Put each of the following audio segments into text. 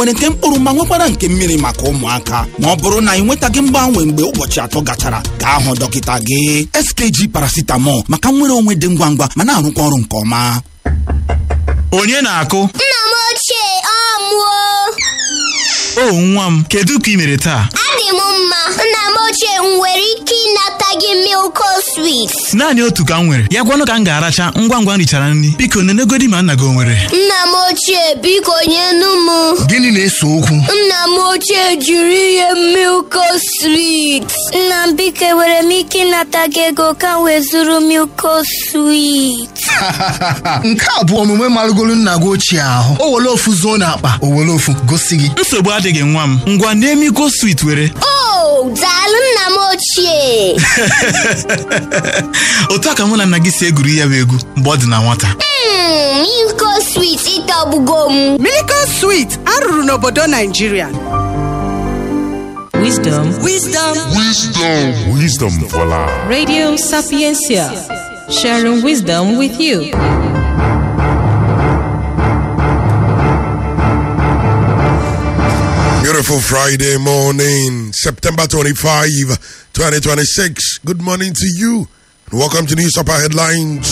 nwere nke mkpụrụ ma nwekwara nke mmiri maka ụmụaka ma ọ bụrụ na ị nwetaghị mgbanwe mgbe ụbọchị atọ gachara gaa hụ dọkịta gị skg paracetamol maka nwere onwe dị ngwa ngwa ma na-arụkwa ọrụ nke ọma onye na-akụ Nna m ochie ọ mụọ o nwa m kedu ka ị mere taa adị m mma nna m ochie m nwere ike ịnata gị milko swit naanị otu ka m nwere ya gwanụ ka m ga-aracha ngwa ngwa m richara nri biko nenegodi ma nna gị o nwere nna m ochie biko nyenu m Gịnị na-ese okwu? nna m ochie jiri ihe milko swit nna m biko enwere m ike ịnata gị ego ka m wee zụrụ milko swit Nke a bụ omume marụgolu nna gị ochie ahụ. O were ofu zuo n'akpa, o were ofu gosi gị. nsogbu adịghị nwa m ngwa na-emiko swit were o daalụ nna m ochie otu a ka mụ na nna gị si egwuri ya bụ egwu mgbe ọ dị na nwata Mm, milko swit ịtọgbugo m Miracle Sweet arụrụ n'obodo Naijiria. Wisdom. Wisdom for life. Radio Sapiencia. Sharing wisdom with you. Beautiful Friday morning, September 25, 2026. Good morning to you. And welcome to News Upper Headlines.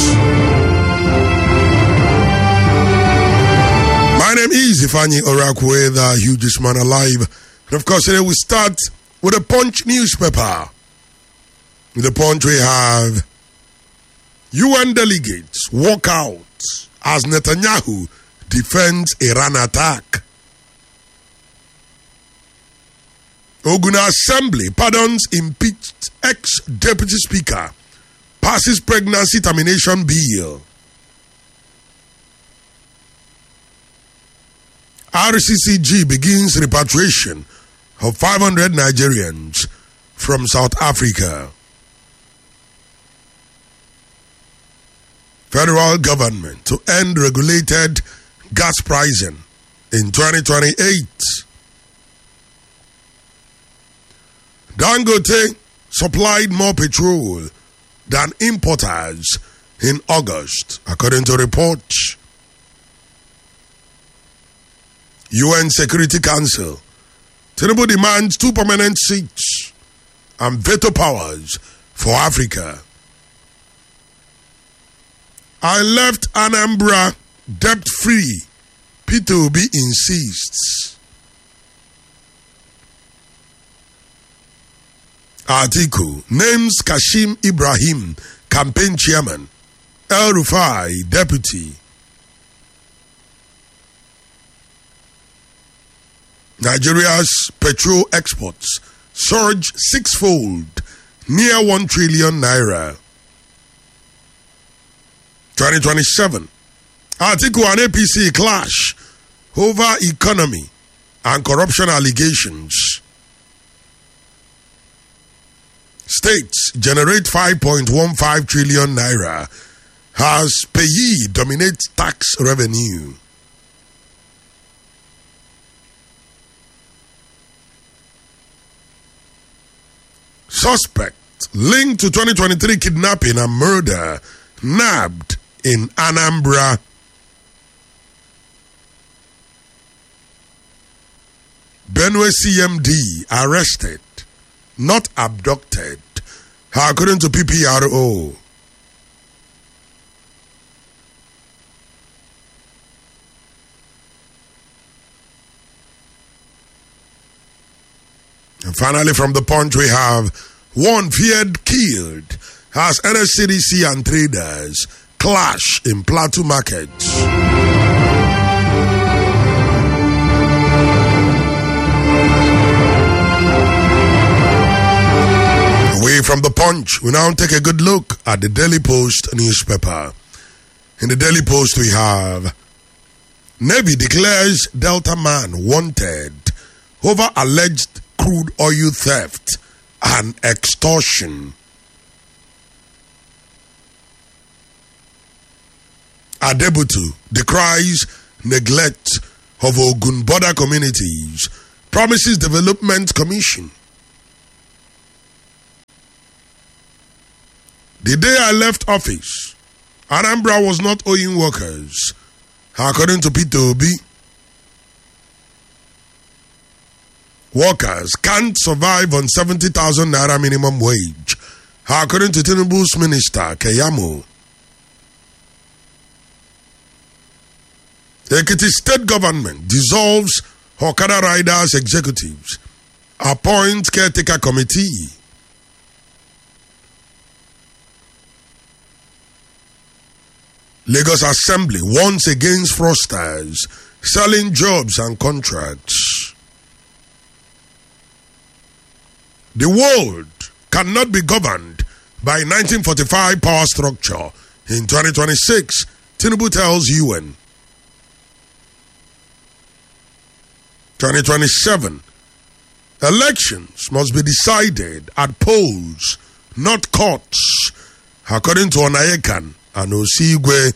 My name is Ifani Orakwe, the hugest man alive. And of course, today we start with a Punch newspaper. With the Punch, we have UN delegates walk out as Netanyahu defends Iran attack. Ogun Assembly pardons impeached ex deputy speaker, passes pregnancy termination bill. RCCG begins repatriation of 500 Nigerians from South Africa. Federal government to end regulated gas pricing in 2028. Dangote supplied more petrol than importers in August, according to reports. UN Security Council. Tinubu demands two permanent seats and veto powers for Africa. I left Anambra debt free. P2B insists. Article names Kashim Ibrahim campaign chairman, El Rufai deputy. Nigeria's petrol exports surge sixfold, near 1 trillion naira. 2027. Article and APC clash over economy and corruption allegations. States generate 5.15 trillion naira as payee dominates tax revenue. Suspect linked to 2023 kidnapping and murder nabbed in Anambra. Benue CMD arrested, not abducted, according to PPRO. And finally, from the punch, we have one feared killed as NSCDC and traders clash in Plateau markets. Away from the punch, we now take a good look at the Daily Post newspaper. In the Daily Post, we have Navy declares Delta man wanted over alleged crude oil theft and extortion. Adebutu decries neglect of Ogun border communities, promises development commission. The day I left office, Anambra was not owing workers, according to Peter Obi. workers can't survive on 70,000 naira minimum wage, according to Tinubu's minister, Keyamo. Ekiti state government dissolves Hokada Riders executives, appoints caretaker committee. Lagos Assembly warns against fraudsters selling jobs and contracts. The world cannot be governed by 1945 power structure. In 2026, Tinubu tells UN. 2027, elections must be decided at polls, not courts, according to Onayekan and Osigwe.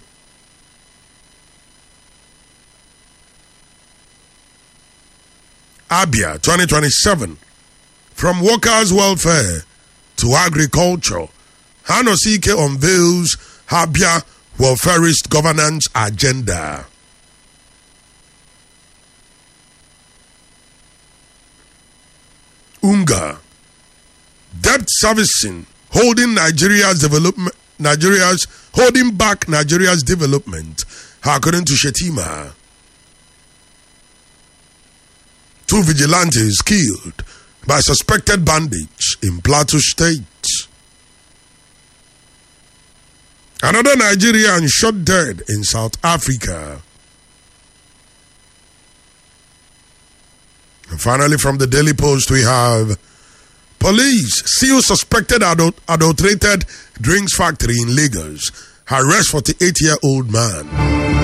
Abia 2027, from workers' welfare to agriculture, Hanosike unveils Abia welfarist governance agenda. UNGA, debt servicing, holding Nigeria's development, Nigeria's holding back Nigeria's development, according to Shetima. Two vigilantes killed by suspected bandits in Plateau State. Another Nigerian shot dead in South Africa. And finally, from the Daily Post, we have police seal suspected adult, adulterated drinks factory in Lagos. Arrest 48 year old man.